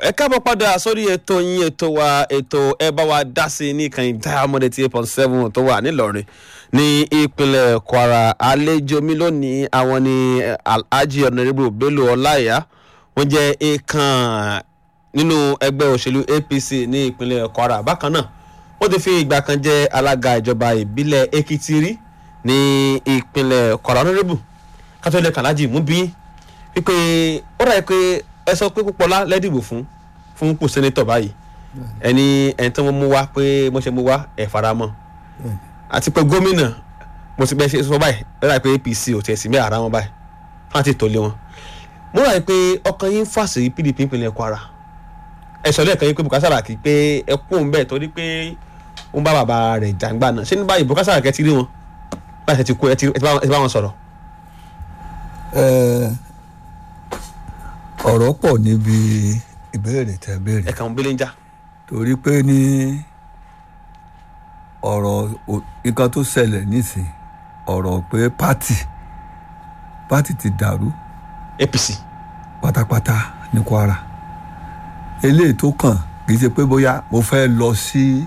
ẹ káàbọ̀ padà sórí ètò yín ètò wa ètò ẹ bá wa dá sí ní ìkànnì diamond eighty eight point seven tó wà nílọrin ní ìpínlẹ̀ kwara àlejò mi lónìí àwọn ni alhaji honourable bello ọláìyá wọ́n jẹ́ èèkàn nínú ẹgbẹ́ òṣèlú apc ní ìpínlẹ̀ kwara bákan náà wọ́n ti fi ìgbà kan jẹ́ alága ìjọba ìbílẹ̀ èkìtì rí ní ìpínlẹ̀ kwara honourable kátólẹ̀ kàlájì mú bí wípé ó dàbí pé ẹ sọ pé púpọ̀lá lẹ́dìbò fún fún pò sẹ́nẹ́tọ̀ báyìí ẹni ẹni tí wọ́n mú wá pé mo ṣe mú wá ẹ̀ faramọ́ àti pé gómìnà mo ti bẹ́ẹ̀ ṣe sọ báyìí ó dàbí pé apc ò tiẹ̀ sí mẹ́ ara wọn báyìí wọ́n ti tòlé wọn mo rà pé ọkàn yín fà sí pdp ìpínlẹ̀ kwara ẹ sọ lẹ́ẹ̀kan yín pé bùkátà ràkì pé ẹ kú òun bẹ́ẹ̀ torí pé ó ń bá bàbá rẹ̀ jàǹgbà náà ṣé ní báyìí bùkátà ràkì ẹ ti rí wọn báyìí ẹ ti kú ẹ ti bá wọn sọ̀rọ̀. ọ̀rọ̀ pọ̀ níbi ìbéèrè tẹ́ béèrè ẹ kàn ń bílẹ̀ ń já. torí pé ní ọ̀rọ̀ nǹkan tó ṣẹlẹ̀ nísìn ọ̀rọ̀ pé pátì pátì ti dàrú apc pátápátá ní kwara eléyìí tó kàn kì í ṣe pé bóyá mo fẹ́ lọ sí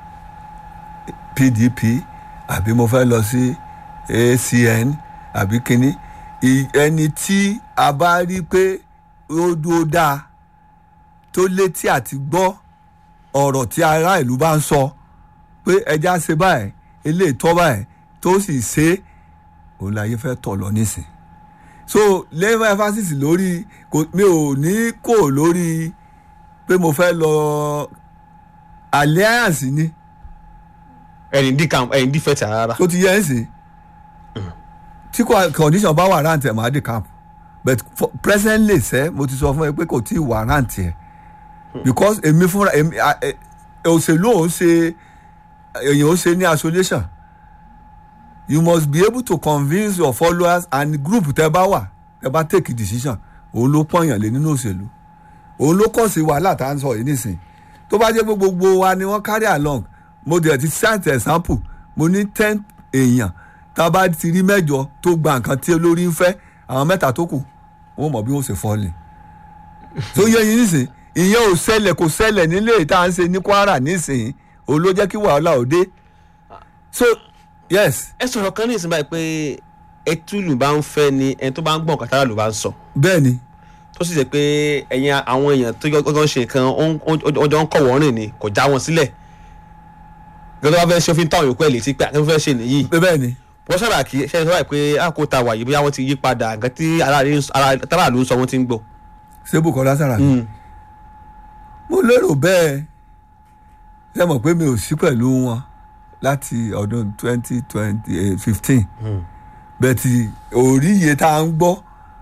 pdp àbí mo fẹ́ lọ sí acn àbí kínní ẹni tí a bá rí pé ó dúró dáa tó létí àti gbọ́ ọ̀rọ̀ tí ará ìlú bá ń sọ pé ẹja ṣe báyìí eléyìí tọ́ báyìí tó sì ṣe òun láyé fẹ́ tọ̀ lọ nísìn so lẹ́yìn emphasis lórí mi ò ní kò lórí pé mo fẹ́ lọ alliance ni. ẹ̀yìn dí camp ẹ̀yìn dí fẹ́tì rárá. tó ti yẹ ẹ́ sìn tí condition bá warrant ẹ̀ máa dé camp but for presently sẹ́ mo ti sọ fún ẹ pé kò tí ì warrant ẹ̀ because èmi fúnra èmi òṣèlú òun ṣe èèyàn ó ṣe ní isolation you must be able to convince your followers and group tẹ bá wà tẹ bá take a decision òun ló pọ̀nyàn lé nínú òṣèlú òun ló kọ̀ sí wàhálà tá à ń sọ yìí nísìn tó bá jẹ́ pé gbogbo wa ni wọ́n carry along mo dẹ̀ ti cite example mo ní ten èèyàn tá a bá ti rí mẹ́jọ tó gba nǹkan tí olórí ń fẹ́ àwọn mẹ́ta tó kù wọ́n mọ̀ bí wọ́n ṣe fọ́ọ̀lì tó yẹ yín nísìn ìyẹn ò ṣẹlẹ̀ kò ṣẹlẹ̀ nílé tá à ń ṣe ní kwara nísìn òun ló jẹ́ kí wàhálà ò dé so yes. ẹ sọ̀rọ̀ kan ní ìsìn báyìí pé ẹtúlù bá ń fẹ́ ni ẹni tó bá ń gbọ̀n kàtàrà ló bá ń sọ. bẹ́ẹ̀ ni. tó sì jẹ́ pé ẹ̀yin àwọn èèyàn tó gbọ́dọ̀ ṣe nǹkan ọjọ́ ń kọ̀wọ́ rìn ni kò já wọn sílẹ̀ gbọ́dọ̀ bá fẹ́ ṣe òfin táwọn yòókù ẹ̀ létí pé àkẹ́fẹ́ fẹ́ ṣe nìyí. bẹ́ẹ̀ ni. wọ́n sábà kí ṣe é sọ́wọ́ pé àkótá wà yìí bóyá wọ́n ti yí padà nǹkan tí aráàlú ń sọ wọ́n ti ń gbọ́. ṣé Bùkọ́lá Sàràkí. mo lérò bẹ́ẹ̀ ṣe mọ̀ pé mi ò sí pẹ̀lú wọn láti ọdún twenty twenty fifteen bẹ́ẹ̀ ti orí iye tá à ń gbọ́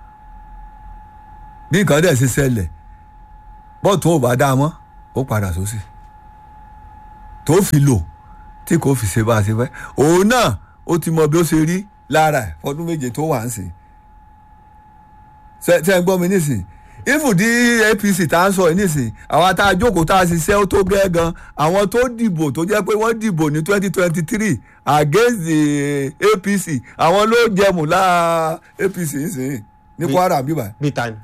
bí nǹkan dẹ̀ ṣe ṣẹlẹ̀ bọ́ọ̀tù ò bá dá a mọ́ ó padà sósì tó fi lò tí kò fi ṣe bá a ṣe fẹ́ òun náà ó ti mọ bí ó ṣe rí lára ẹ̀ fọdún méje tó wà ń sìn ṣe ń gbọ́ mi nísìn ìfùdí apc tá à ń sọ yìí nísìn àwọn tá a jókòó tá a ṣiṣẹ́ ó tó gẹ́ gan àwọn tó dìbò tó jẹ́ pé wọ́n dìbò ní twenty twenty three against the apc àwọn ló jẹmù láà apc nísìn ní kwara bíbá. bí ta ni.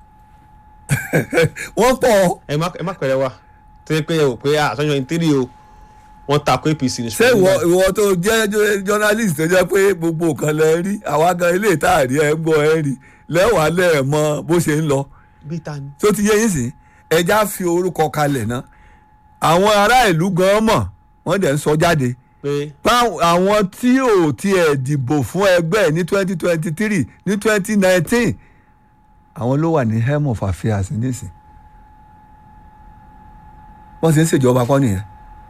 wọ́n pọ̀. ẹ má ẹ má pẹ̀lẹ́ wa tó yẹ pé ẹ wò pé àtọ́jọ́ ní tírì o wọ́n takò apc ní. ṣé ìwọ ìwọ tó jẹ́ journalist tó jẹ́ pé gbogbo nǹkan lẹ rí àwa gan ilé ìtaàrí ẹ gbọ́ ẹ rí lẹ́wàá lẹ́ẹ̀ mọ bó ṣe ń lọ bí ta ni. tó ti yé yín sí ẹja fi orúkọ kalẹ̀ náà àwọn ará ìlú gan mọ̀ wọ́n dẹ̀ ń sọ jáde pé àwọn tí ò tiẹ̀ dìbò fún ẹgbẹ́ ní twenty twenty three ní twenty nineteen àwọn ló wà ní helm of affairs nísìn wọ́n sì ń ṣèjọba kọ́ nìyẹn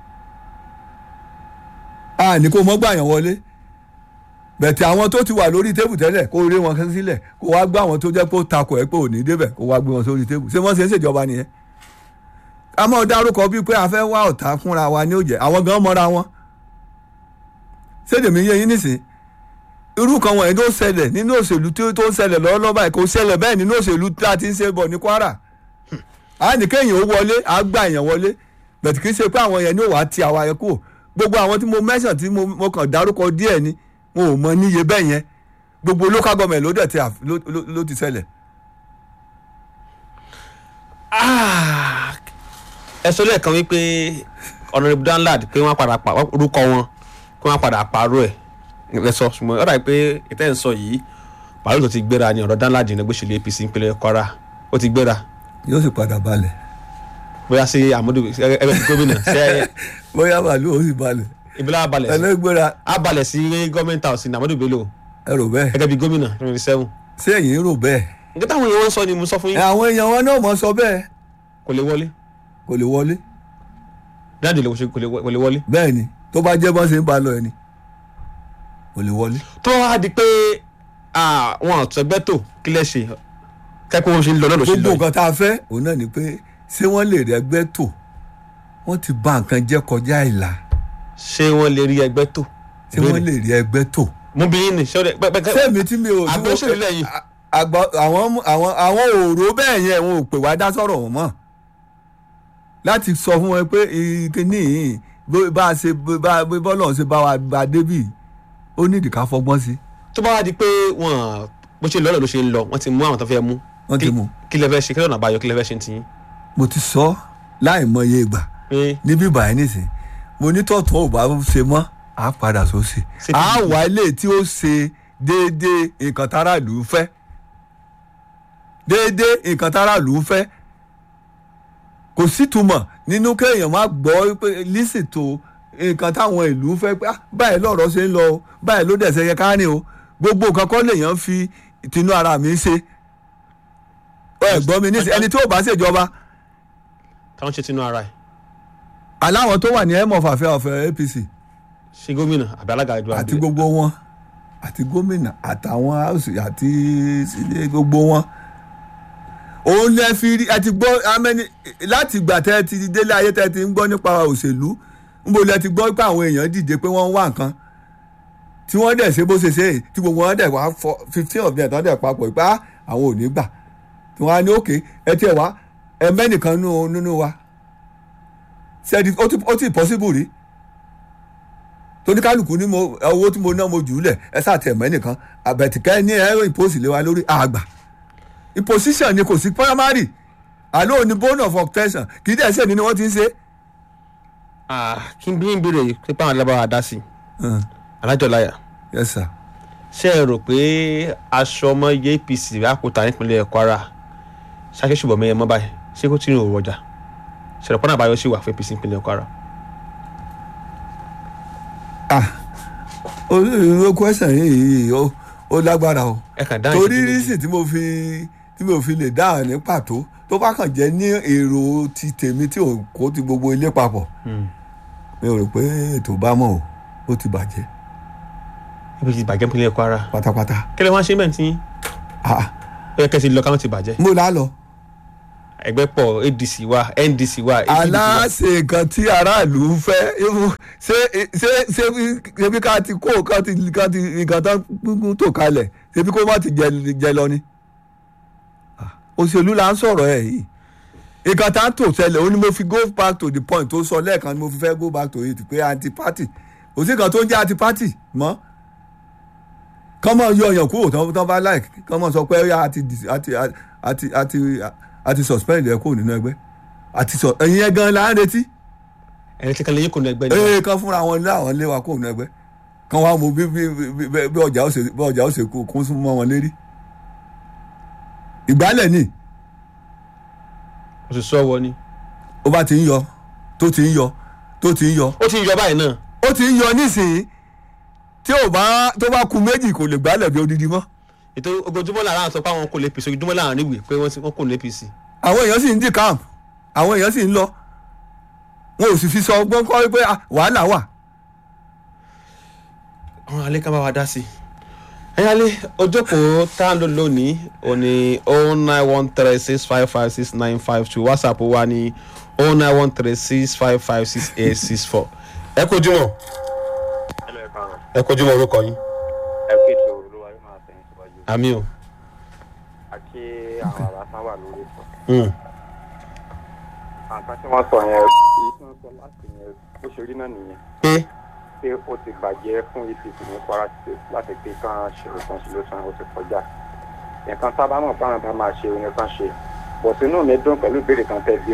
a ní kó mọ́ gbàyàn wọlé bẹ̀tẹ̀ àwọn tó ti wà lórí tébù tẹ́lẹ̀ kó rí wọn sílẹ̀ kó wá gbá àwọn tó jẹ́ pé ó takò ẹ̀ pé ò ní débẹ̀ kó wá gbé wọn sórí tébù ṣé wọ́n ṣe ń ṣèjọba nìyẹn. a máa dárúkọ bíi pé a fẹ́ wá ọ̀tá fúnra wa ní òjẹ́ àwọn gan mọ́ra wọn. ṣédèmí yé yín nísìn irú kan wọ̀nyí tó ṣẹlẹ̀ nínú òṣèlú tó ń ṣẹlẹ̀ lọ́wọ́lọ́wọ́ báyìí kò ṣẹlẹ̀ bẹ́ẹ̀ nínú òṣèlú tá a ti ń ṣe bọ̀ ní Kwara. a ní kéèyàn ó wọlé a gbà èèyàn wọlé bẹ̀tẹ̀ kì í ṣe pé àwọn yẹn ní òwà ti àwa yẹn kúrò gbogbo àwọn tí mo mẹ́sàn tí mo kàn dárúkọ díẹ̀ ni wọn ò mọ níye bẹ́ẹ̀ yẹn gbogbo local government ló dẹ̀ ti ló ti ṣẹlẹ̀. ẹ sọ lẹ́ẹ̀kan wípé honourable danlad pé wọ́n á padà pa orúkọ wọn kí wọ́n á padà pààrọ̀ ẹ̀ ẹ sọ ṣùgbọ́n ọ̀rọ̀ pé ìtẹ́ ń sọ yìí pààrọ̀ tó ti gbéra ni ọ̀rọ̀ danlad ní gbèsèlú apc ìpínlẹ̀ kwara ó ti gbéra yóò sì padà balẹ̀ bóyá sí amadu ẹgbẹ́ ti gómìnà ṣe bóyá màálù ó sì balẹ̀ ìbílẹ̀ abalẹ̀ sí ẹlẹ́gbẹ́ra abalẹ̀ sí gọ́ọ̀mẹ̀ntì house ní amadu bello ẹ rò bẹ́ẹ̀ gẹ́gẹ́ bí gómìnà twenty seven ṣé ẹ̀yin rò bẹ́ẹ̀ nǹkan táwọn èèyàn wọn sọ ni mo sọ fún ẹ yín àwọn èèyàn wọn náà mọ̀ sọ bẹ́ẹ̀ kò lè wọlé kò lè wọlé dáàdì lè wọṣẹ- kò lè wọ- kò lè wọlé. bẹ́ẹ̀ ni tó bá jẹ́ bọ́n ṣe ń ba lọ ẹ̀ ni kò lè wọlé. tó wá di pé ah, wọn àtúnṣẹgbẹ́ tó kí lẹ́ ṣe kẹ́kọ̀ọ́ wọn ṣe ń lọ náà ló ṣe ń gbogbo lọ yìí. nǹkan tá a fẹ́ òun náà ni pé ṣé wọ́n lè rí ẹgbẹ́ tò wọ́n ti bà nǹkan jẹ́ kọjá ìlà ṣé wọ́n lè rí ẹgbẹ́ tó. ṣé wọ́n lè rí ẹgbẹ́ tò. mo bí yín ni ṣé ó dẹ pẹ pẹ sẹ́mi tí mi ò tí àgbẹ̀ òṣèlú lẹ́yìn. àgbà àwọn àwọn àwọn òòró bẹ́ẹ̀ yẹn wọn ò pè wá dá sọ̀rọ̀ wọn mọ́ láti sọ fún wọn pé ìkíní yìí bó- bá a ṣe bá bọ́lọ̀ ṣe bá wa bá débì ó nídìí ká fọgbọ́n sí tó bá wá di pé wọn bó ṣe lọ́lọ́ ló ṣe ń lọ wọ́n ti mú àwọn tó fẹ́ mú. wọ́n ti Kí- mú kí lẹ fẹ́ ṣe kí lọ́nà àbáyọ kí lẹ fẹ́ ṣe ti yín. mo ti sọ láì mọye ìgbà pé níbí báyìí nìsín mo ní tọ̀tún ò bá ṣe mọ́ á padà sósì Ṣé á kí- wá ilé tí ó ṣe déédéé nǹkan táráàlú ń fẹ́ déédéé nǹkan táráàlú ń fẹ́ kò sítumọ̀ nínú kéèyàn má gbọ́ pé lísì tó nǹkan táwọn ìlú ń fẹ́ pé "Ah, báyìí lọ̀rọ̀ ṣe ń lọ o báyìí ló dẹ̀ ṣe yẹ ká rìn o gbogbo nǹkan kọ́ lèèyàn fi tinú ara mi ṣe ẹ gbọ́ mi nísìnyí ẹni tí ò bá ṣèjọba táwọn ṣe tinú ara ẹ̀ aláwọn tó wà ní ẹ̀mọ́ fàfẹ́ ọ̀fẹ́ APC ṣe gómìnà àbí alága ìjọba àti ìbílẹ̀. gbogbo wọn àti gómìnà àtàwọn house àti sílé gbogbo wọn òun lè fi rí ẹ ti gbọ́ amẹ́ni láti ìgbà tẹ́ ẹ ti délé ayé tẹ́ ẹ ti ń gbọ́ nípa òṣèlú níbo lẹ ti gbọ́ pé àwọn èèyàn dìde pé wọ́n ń wá nǹkan tí wọ́n dẹ̀ ṣe bó ṣe ṣe é, tí gbogbo wọn dẹ̀ wá fọ fifteen of them tán dẹ̀ papọ̀ pé "Ah, àwọn ò ní gbà tí wọ́n á ní òkè ẹ tiẹ̀ wá ẹ mẹ́nìkan nínú nínú wa ṣe é di- ó ti ó ti possible rí toníkálukú ní mo owó tí mo ná mo jù ú lẹ̀ ẹ sáà mọ́ ẹnìkan àbẹ̀tìkẹ́ ní ẹ̀rọ ìpòsì lé wa lórí àgbà imposition ni kò sí primary àlọ́ òní bone of obtention kì í dẹ̀ ṣe ni ni wọ́n ti ń ṣe. Ah, kí n bí n béèrè pé báwọn alábàá dá sí i Uh, alájọláyà yes sir. ṣé ẹ rò pé aṣọ ọmọ iye apc àkútà nípínlẹ̀ kwara ṣáṣẹ́ ṣùgbọ́n mẹ́yẹ mọ́ báyìí ṣé kó tí ń rò ọjà ṣẹlẹ̀ pọ́nà àbáyọ sí wà fún apc nípínlẹ̀ kwara. ah olóòrò question yìí ó ó lágbára o ẹ kàn dáhùn torí ìṣẹ́jú méjì. rísì tí mo fi tí mo fi lè dáhùn ní pàtó tó bá kàn jẹ́ ní èrò ti tèmi tí ò kó ti gbogbo ilé papọ̀ Hmm. mi ò rò pé ètò bá mọ̀ o ó ti bàjẹ́ apc ti bàjẹ́ nípínlẹ̀ kwara pátápátá kí lè wọ́n ṣe bẹ́ẹ̀ tí ah ó yẹ kẹ́sì lọ káwọn ti bàjẹ́ mo lá lọ. ẹgbẹ́ pọ̀ adc wà ndc wà APC wà. aláṣẹ nǹkan tí aráàlú ń fẹ́ irú- ṣé ṣé ṣé bí- ṣé bí ká ti kó nǹkan ti nǹkan ti nǹkan tán gbúngbún tó kalẹ̀ ṣé bí kó má ti jẹ jẹ lọ ni. Ah, òṣèlú là ń sọ̀rọ̀ ẹ̀ yìí nǹkan tá ń tò ṣẹlẹ̀ ó ní mo fi go back to the point tó sọ lẹ́ẹ̀kan ni mo fi fẹ́ go back to it pé anti party kò sí nǹkan tó ń jẹ́ anti party mọ́ kọ́ mọ̀ yọ ọ̀yàn kúrò tán tán bá like kọ́ mọ̀ sọ pé ó yá àti dis- àti àti àti àti suspend ẹ̀ kúrò nínú ẹgbẹ́ àti sọ ẹ̀yin ẹ̀ gan la ń retí ẹni tí kan lè yín kò ní ẹgbẹ́ ni. ee kan fúnra wọn ní àwọn ilé wa kúrò nínú ẹgbẹ́ kan wá mú bí bí bí bí bí ọjà ó ṣe bí ọjà ó ṣe kó kún sún mọ́ wọn lérí ìgbálẹ̀ ni oṣù sọ́wọ́ ni. ó bá ti ń yọ tó ti ń yọ tó ti ń yọ ó ti ń yọ báyìí náà ó ti ń yọ nísìnyí tí ò bá tó bá ku méjì kò lè gbálẹ̀ bí odidi mọ́ ètò ojoojúmọ́ làwọn sọ pé àwọn kò lè apc ojoojúmọ́ làwọn níwèé pé wọ́n ti- wọ́n kò ní apc. àwọn èèyàn sì ń dì camp àwọn èèyàn sì ń lọ wọn ò sì fi sọ ọgbọ́n kọ́ pé ah, wàhálà wà àwọn alẹ́ ká bá wa dá sí i. ẹ̀yin alẹ́ ojókòó tá a ń lò lónìí ò ní oh nine one three six five five six nine five two whatsapp wa ní oh nine one three six five five six eight six four. ẹ kojú mọ́ Hello, ẹ káàárọ̀. ẹ kojú mọ́ orúkọ yín. ẹ kí ètò olúwa yóò máa tẹ̀yìn síwájú. àmì o. àti àwọn àlàáfíà wà lórí ìtàn. Mm. àǹkan tí wọ́n sọ yẹn èyí tí wọ́n sọ láti yẹn bó ṣe rí náà nìyẹn pé pé ó ti bàjẹ́ fún apc ní kwara state láti pé kán ṣe reconciliation ó ti kọjá nǹkan tá a bá mọ̀ báwọn bá máa ṣe orin kan ṣe bọ̀ sínú mi dùn pẹ̀lú ìbéèrè kan tẹ́ bí wọn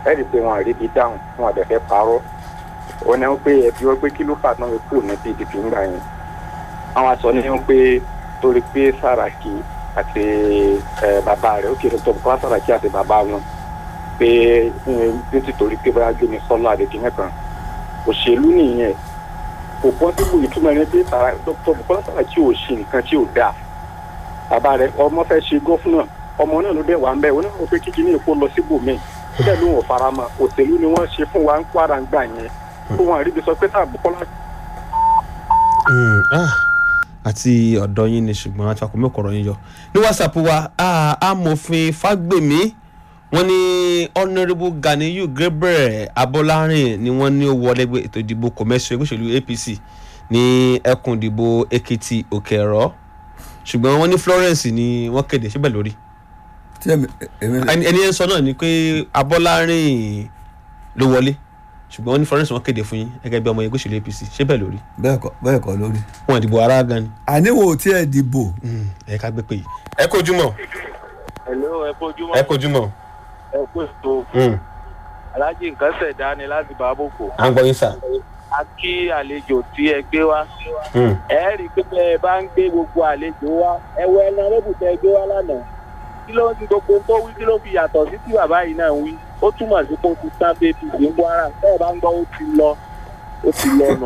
ẹ rí i pé wọn àríbi dáhùn wọn àdẹ̀fẹ́ parọ́ wọn ní wọn pé ẹbí wọn pé kí ló fà náà kù ní pdp ńgbà yẹn àwọn aṣọ ní wọn pé torí pé Sàràkí àti ẹ, bàbá rẹ̀ ó kéré tó Bùkọ́lá Sàràkí àti bàbá wọn pé ẹ, nítorí pé báyà gbé mi sọ́lá àdèkìnní kan òṣèlú nìyẹn kò pọ́sibú ìtumọ̀ ẹni pé Sàrà- Dr. Bùkọ́lá Sàràkí ò ṣe nǹkan tí ò dáa bàbá rẹ̀ ọmọ fẹ́ ṣe gọ́fúnà ọmọ náà ló dẹ̀ wà ń bẹ̀ wọn náà wọ́n pé kíkí ní èkó lọ síbòmíì ó dẹ̀ ló wọ̀n faramọ́ òṣèlú ni wọ́n ṣe fún wa ń kwara ń gbà yẹn fún wọn àríbi sọ pé tá Bùkọ́lá Mm, ah, àti ọ̀dọ́ yín ni ṣùgbọ́n àti àkómi ọ̀kọ̀rọ̀ yín yọ ní whatsapp wa ah, amòfin fagbemi wọ́n ní honourable ganiyu gabriel abọ́lárin ni wọ́n ní ó wọlé gbé ètò ìdìbò kọ̀mẹ́sì ẹgbẹ́ òṣèlú apc ní ẹkùn ìdìbò èkìtì òkè ẹ̀rọ ṣùgbọ́n wọ́n ní florence ni wọ́n kéde síbẹ̀ lórí tí èmi èmi ẹni ẹni yẹn sọ náà ni pé abọ́lárin ló wọlé ṣùgbọ́n wọ́n ní florence wọ́n kéde fún yín gẹ́gẹ́ bí ọmọ ẹgbẹ́ òṣèlú apc síbẹ̀ lórí bẹ́ẹ̀ kọ́ bẹ́ẹ̀ kọ́ lórí. wọn ìdìbò ara gan ni àníwò tí ẹ dìbò ẹ ká gbé pé yìí. ẹ kojú mọ Hello, ẹ kojúmọ́. ẹ kojú mọ. ẹ kú ètò aláàjì nǹkan ṣẹ̀dá ni láti bàbòkò. à ń gbọ́ yín sà. a kí àlejò tí ẹ gbé wá. ẹ rí i pé ẹ bá ń gbé gbogbo àlejò wá ẹ wọ ẹran lóbù tẹ gbé wá lánàá. kí ló ń ti gbogbo tó wí kí ló fi yàtọ̀ sí tí bàbá yìí náà ń wí. ó túmọ̀ sí pé ó ti tán bébí sí ń kwara bẹ́ẹ̀ bá ń gbọ́ ó ti lọ ó ti lọ nù.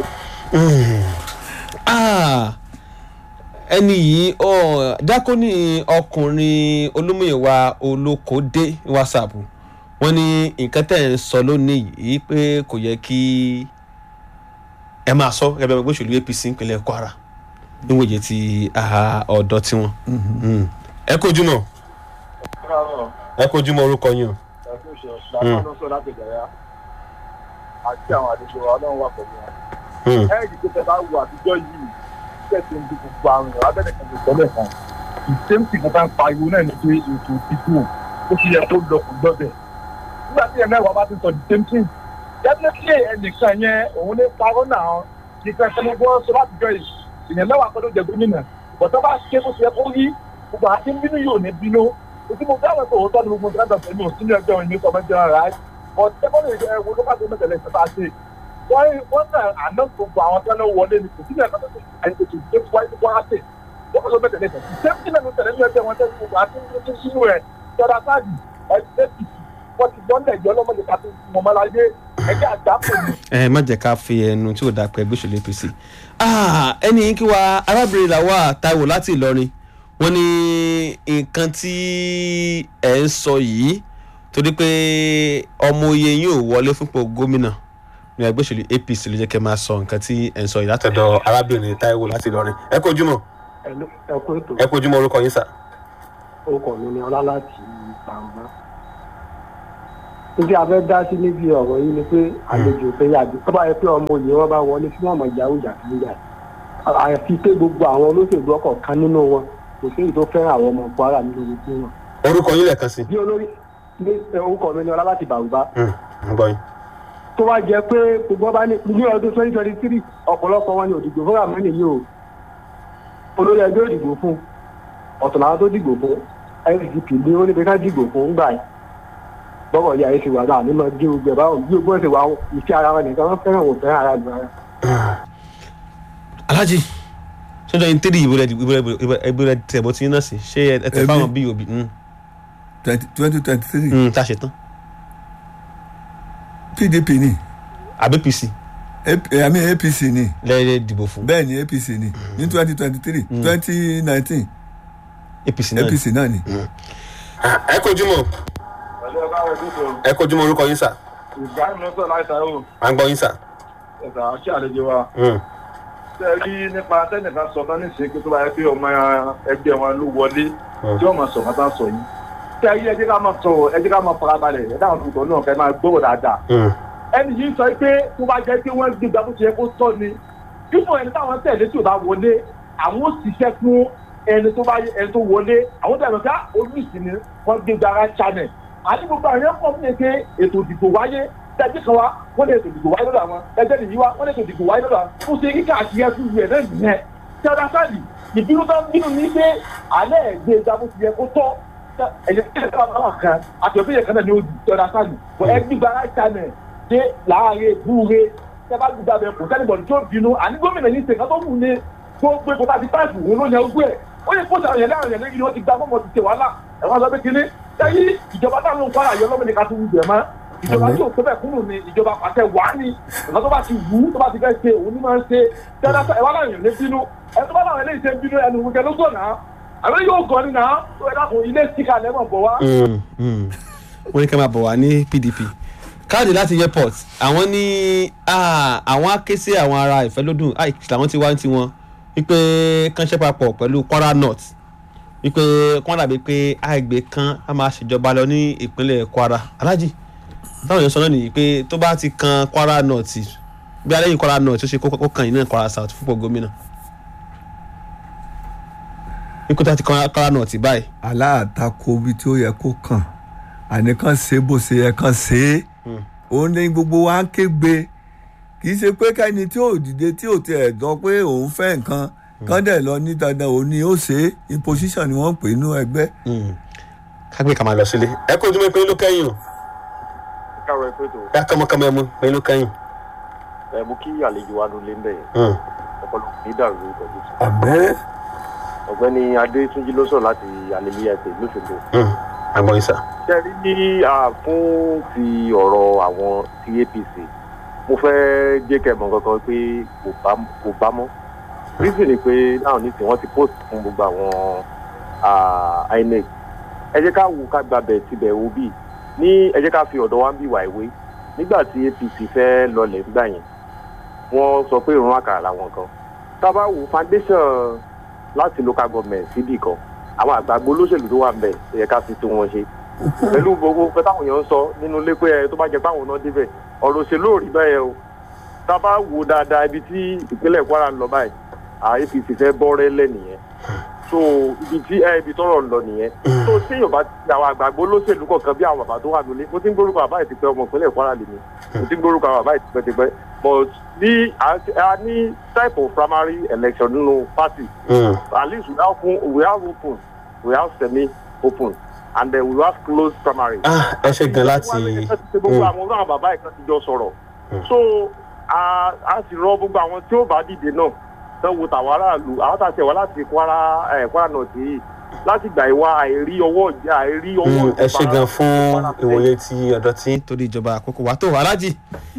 Ah, ẹni yìí ọ dákóní ọkùnrin olómìnira olókòdé ní whatsapp wọ́n ní nǹkan tẹ̀ ń sọ lónìí yìí pé kò yẹ kí ẹ máa sọ gẹ́gẹ́ bí ọmọ ẹgbẹ́ òṣèlú apc ìpínlẹ̀ kwara níwòye ti ah, ọ̀dọ́ tiwọn. Mm. ẹ kojú mọ ẹ kojú mọ orúkọ yín o. àti àwọn àdúgbò wa ọlọ́run wà pẹ̀lú wọn. Mm. ẹ rí i pé tẹ bá wo àtijọ́ yìí tẹ̀sí ń di gbogbo àwọn èèyàn abẹ́rẹ́ kan lè tọ́lẹ̀ kan ìsèmtì kan tá ń pariwo náà ní pé ètò ìdìbò ó ti yẹ kó lọ kó lọ́bẹ̀. nígbà tí ẹ̀ mẹ́wàá bá ti sọ the same thing definitely ẹnìkan yẹn òun ní parọ́ náà nìkan ṣe mo gbọ́ sọ látijọ́ yìí ìyẹn mẹ́wàá kan ló jẹ gómìnà bọ̀tọ́ bá ké bó ti yẹ kó rí gbogbo àti bínú yóò ní bínú òtí mo fẹ́ràn pé òótọ́ ni gbogbo nǹkan tó ń bọ̀ sínú ẹgbẹ́ òní kọ́mẹ́ntì ọ̀rá but tẹ́kọ̀ọ́ lè wo ló bá gbé mẹ́tẹ̀lẹ́ ìṣẹ́ta ṣe wọ́n wọ́n náà àná gbogbo àwọn tí wọ́n wọlé ní kò sí ẹ̀ka tó ti àyè tó ti wáyé tó wá sí wọ́n kọ́ ló bẹ̀ tẹ̀lé tẹ̀ sẹ́ńtì náà ló tẹ̀lé ní ẹgbẹ́ wọn tẹ́lẹ̀ gbogbo àti ní sínú ẹ̀ tọ́da sáàdì ẹgbẹ́ pìtì wọ́n ti gbọ́n lẹ̀jọ́ lọ́mọdé ká tó mọ̀ mọ́ láyé ẹgbẹ́ àgbákò ni. ẹ má jẹ́ ká fi ẹnu tí ò dáa pẹ́ ẹgbẹ́ òṣèlú apc Ah, ẹni yìí kí wa arábìnrin làwa taiwo láti ìlọrin wọ́n ní nǹkan tí ẹ̀ ń sọ yìí torí pé ọmọ oyè yín ò wọlé fúnpọ̀ gómìnà ní ẹgbẹ́ òṣèlú apc ló jẹ́ kẹ́ máa sọ nǹkan tí ẹ̀ ń sọ yìí látọ̀dọ̀ arábìnrin taiwo láti ìlọrin ẹ kojú mọ ẹ kú ètò ẹ kojú mọ orúkọ yín sà. orúkọ mi ni ọlá láti gbàngbà níbi abẹ́ dá sí níbi ọ̀rọ̀ yìí ni pé àlejò pé yàgbé tó bá yẹ pé ọmọ òye wọn bá wọlé tí wọn mọ̀ ìjà òjà sí ìjà àfi pé gbogbo àwọn olóṣèlú ọkọ̀ kan nínú wọn kò sí èyí tó fẹ́ràn àwọn ọmọ kwara nínú gbogbo wọn. orúkọ yín lẹ́ẹ̀kan sí. bí olórí ní orúkọ mi ni ọlá láti bàrúbá ń gbọ́ yín. tó wá jẹ pé gbogbo ọba ní ní ọdún twenty twenty three ọ̀pọ̀lọpọ̀ wọn ni òdìgbò fún àmọ́ni yìí o olórí ẹgbẹ́ òdìgbò fún ọ̀tọ̀ làwọn tó dìgbò fún sdp ní ó níbi ká dìgbò fún gbà yìí bọ́kọ̀ yà ẹ́ ti wà náà nímọ̀ gé gbogbo ẹ̀ báwọn bí gbogbo ẹ̀ ti wà ìfẹ́ ara wọn nìkan wọ́n fẹ́ràn òun fẹ́ràn ara lu ara. alhaji sọjọ yín tẹ́lẹ̀ ìbúrẹ́ ìbúrẹ́ tẹ̀bọ̀ tí yín náà sí ṣé ẹ tẹ̀ Èmi? fáwọn bí òbí twenty twenty three tá a ṣe tán pdp ni àbí pc AP- I mean apc ni lẹ́yìn dìbò fún bẹ́ẹ̀ ni apc ni ní twenty twenty three twenty nineteen apc náà ni. apc náà ni. ẹ kojú mọ pẹ̀lú ọba rẹ̀ dúró ẹ kojú mọ orúkọ yín sà ìgbàanì ló sọ láìsà ó à ń gbọ́ yín sà. ẹ̀sà àti àlejò wa ṣe rí nípa tẹ́nìkan sọ tán nísìnyí pé tó bá yẹ pé ọmọ ẹgbẹ́ wọn ló wọlé tí wọ́n máa sọ wọn tán sọ yìí ṣe rí ẹjẹ́ ká máa sọ ẹjẹ́ ká máa farabalẹ̀ ẹ̀dá àwọn tuntun náà kẹ́ máa gbọ́rọ̀ dáadáa ẹni yìí sọ pé tó bá jẹ́ pé wọ́n gbégbá bó ṣe yẹ kó tọ́ ni fífún ẹni táwọn tẹ̀lé tí ò bá wọlé àwọn ò ṣiṣẹ́ fún ẹni tó bá ẹni tó wọlé àwọn tẹ̀lé ká olùsìn ni wọ́n gbégbá ara channel àti gbogbo àwọn yẹn kọ́ fún mi pé ètò ìdìbò wáyé tẹ̀jú kan wá wọ́n lè ètò ìdìbò wáyé lọ́dọ̀ àwọn ẹgbẹ́ nìyí wá wọ́n lè ètò ìdìbò wáyé lọ́dọ̀ àwọn ó ṣe kíkà àti ẹkú rẹ̀ náà nìyẹn tẹ́lá sáàlì ìbínú tó ń bínú ní pé alẹ́ ẹ̀gbẹ́ ìjà bó ti yẹ kó tọ́ ẹ̀jẹ̀ kí ẹ̀ka bá kan àti ọ̀fẹ́ yẹn kan náà ni ó di ọ̀dà sáàlì bọ̀ ẹ gbígba right channel dé láàárẹ̀ búure tẹ́ bá gbígba bẹ̀ kò sẹ́ni bọ̀dù tó bínú àní gómìnà yìí ṣèkà tó wù ní gbogbo èkó tàbí táìpù òun ló yẹ ogún ẹ̀ ó yẹ kóòtù àwọn yẹn láàrin yẹn lẹ́yìn ni wọ́n ti gba mọ́mọ́ ti ṣe wàhálà ẹ̀wọ̀n lọ bí kinní sẹ́yìn ìjọba táwọn ń kwara yọ lọ́mọdé ká tó wù jẹ̀ mọ́ ìjọba tí ò tó bẹ̀ kúrò ní ìjọba pàṣẹ wà ní ọ̀nà tó bá ti wù ú tó bá ti fẹ́ ṣe òun ní máa ń ṣe tẹ́lá ẹ̀wọ̀n láwọn èèyàn ní bínú ẹ̀ tó bá láwọn eléyìí ṣe ń bínú ẹnu wùkẹ́ ló gbọ̀nà àwọn yóò gan ni náà tó ẹ dákun ilé síkà lẹ́mọ̀ bọ̀ wá. wọ́n ní ká máa bọ̀ wá ní pdp káàdì láti airport àwọn ní ah, àwọn á ké sí àwọn ará ìfẹ́lódùn ah, làwọn ti wá ní tiwọn wípé kánṣẹ́ papọ̀ pẹ̀lú kwara north wípé kán dàbí pé àìgbé kan á máa ṣèjọba lọ ní ìpínlẹ̀ kwara alájì táwọn èèyàn sọ náà nìyí pé tó bá ti kan kwara north bí alẹ́yìn kwara north ó ṣe kó kó kan yìí náà kwara south fúnpọ̀ gómìnà wípé tó bá ti kan kwara north báyìí aláàtakò ibi tí ó yẹ kó kàn àníkàn ṣe bó ṣe yẹ kàn ṣe é òun ní gbogbo wa ń kégbe kì í ṣe pé kẹ́ni tí ò dìde tí ò tiẹ̀ dán pé òun fẹ́ nǹkan kán dẹ̀ lọ ní dandan òun ni ó ṣe é imposition ni wọ́n ń pè nínú ẹgbẹ́. kágbé ká máa lọ sílé ẹ kó ojúmọ́ ìpínlẹ̀ ló kẹ́yìn o káàárọ̀ ẹ pé tó ká kọ́mọkọ́mọ ẹ mú ìpínlẹ̀ ló kẹ́yìn. ẹ mú kí àlejò wa ló lé ń bẹ̀ yẹn ọpọlọ ní dàrú pẹ̀lú tí. àbẹ́ ọ̀gbẹ́ni adétúnjì ló sọ̀rọ̀ láti alẹ́lẹ́yà ẹ̀sẹ̀ lóṣogbo. àgbọ̀n ìsà. ṣe rí ní à, fún ti ọ̀rọ̀ àwọn ti apc mo fẹ́ jẹ́ kẹ́ mọ̀ kankan pé kò bá kò bá mọ́ reason ni pé náà ní tí wọ́n ti post fún gbogbo àwọn à, inec ẹ jẹ́ ká wò ká gbàbẹ̀ tibẹ̀ wo bíi ní ẹ jẹ́ ká fi ọ̀dọ̀ wa ń bí wà ìwé nígbà tí apc fẹ́ lọlẹ̀ nígbà yẹn wọ́n sọ pé ìrún àkàrà làwọn kan tá a bá wo foundation láti local government síbì kan àwọn àgbàgbọ́ olóṣèlú tó wà ń bẹ̀ ẹ yẹ ká fi tó wọn ṣe pẹ̀lú gbogbo nǹkan táwọn èèyàn ń sọ nínú ilé pé ẹ tó bá jẹ páwọn náà débẹ̀ ọ̀rọ̀ òṣèlú ò rí bẹ́ẹ̀ o tá a bá wo dáadáa ibi tí ìpínlẹ̀ kwara ń lọ báyìí à apc fẹ́ bọ́rẹ́ lẹ̀ nìyẹn so ibi tí ẹ ibi tọ́rọ̀ ń lọ nìyẹn so téèyàn bá ti àwọn àgbàgbọ́ olóṣèlú kọ̀ọ̀kan bí àwọn bàbá tó wà nílé mo ti ń gbórúkọ bàbá yìí ti pẹ́ ọmọ ìpínlẹ̀ kwara lè mi mo ti ń gbórúkọ bàbá yìí ti pẹ́ ti pẹ́ but ní a ní type of primary election nínú party at least we have open we have open we have semi open and then we have closed primary. ah ẹ ṣe gan láti. gbogbo àwọn ọlọ́run bàbá ìkan ti jọ sọ̀rọ̀ so a a sì rọ gbogbo àwọn tí ó bá dìde náà tán wo tàwọn aráàlú àwọn tàṣẹ wá láti kwara ẹ kwara náà sí yìí láti gbà ìwà àìrí ọwọ́ ìjà àìrí ọwọ́ ẹ ṣe gan fún ìwòye ti ọ̀dọ́ tí. torí ìjọba àkókò wa tó alájì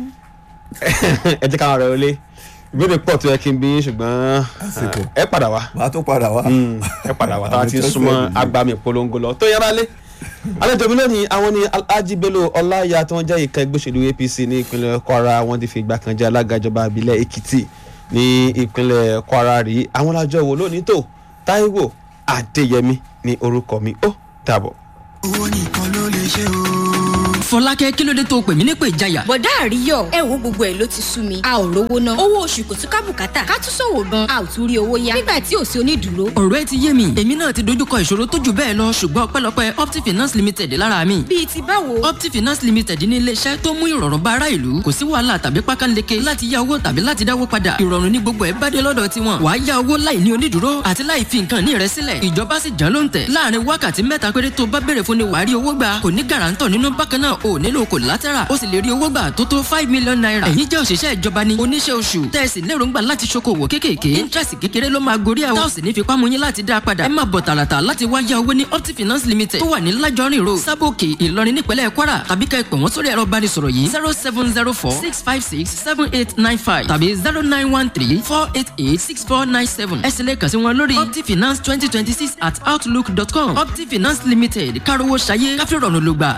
ẹ jẹ́ káwọn ọ̀rẹ́ olé ìbéèrè pọ̀ tó yẹ kí n bí yín ṣùgbọ́n Àsìkò. ẹ padà wá màá tún padà wá. ẹ padà wá tá a ti Àmì tó súnmọ́ fẹ́ nìyí. agbami ìpolongo lọ tó yára lé àlejò mi lónìí àwọn ni alhaji bello ọláyà tí wọ́n jẹ́ ìka ẹgbẹ́ òṣèlú apc ní ìpínlẹ̀ kwara wọ́n ti fi ìgbà kan jẹ́ alága ìjọba ìbílẹ̀ èkìtì ní ìpínlẹ̀ kwara rí àwọn alájọ wo lónìí tó taiwo adéyẹmí ní orúkọ mi ó dàbọ̀. owó nìkan ló lè ṣe o. fọlákẹ́ kí ló dé tó pè mí nípè ìjayà. bọ̀dá àríyọ̀ ẹ wo gbogbo ẹ̀ ló ti sú mi a ò rówó ná owó oṣù kò tún ká bùkátà ká tún ṣòwò gan a ò tún rí owó yá nígbà tí ò sí onídùúró. ọ̀rọ̀ ẹ ti yé mi èmi náà ti dojúkọ ìṣòro tó jù bẹ́ẹ̀ lọ ṣùgbọ́n ọpẹ́lọpẹ́ opti finance limited lára mi. bíi ti báwo. opti finance limited ní iléeṣẹ́ tó mú ìrọ̀rùn bá ará ìlú kò sí wàhálà tàbí pákánleke láti yá owó tàbí láti dáwó padà ìrọ̀rùn ní gbogbo ẹ̀ bá dé lọ́dọ̀ tiwọn wàá yá owó láì ní onídùúró àti láì fi nǹkan ní rẹ sílẹ̀ ìjọba sì jẹ́ ló ń tẹ̀ láàrin wákàtí mẹ́ta péré tó bá béèrè fún ni wàá rí owó gbà kò ní gàràǹtọ̀ nínú bákan náà ò nílò collateral ó sì lè rí owó gbà tó tó five million naira ẹ̀yin jẹ́ òṣìṣẹ́ ìjọba ni oníṣẹ́ oṣù tẹ̀sí lérògbà láti ṣokòwò kéékèèké interest kékeré ló máa gorí ẹ̀ táwọn sì ní fipá mú yín láti dá a padà ẹ máa bọ̀ tààràtà láti wá yá owó ní opti finance limited tó wà ní lájọrin road sábòkè ìlọrin nípínlẹ̀ kwara tàbí ká ẹ pè wọ́n sórí ẹ̀rọ ìbánisọ̀rọ̀ yìí zero seven zero four six five six seven eight nine five tàbí zero nine one three four eight eight six four nine seven ẹ sì lè kàn sí wọn lórí opti finance twenty twenty six at outlook dot com opti finance limited kárówó ṣayé káfíńrọ̀nù ló gbà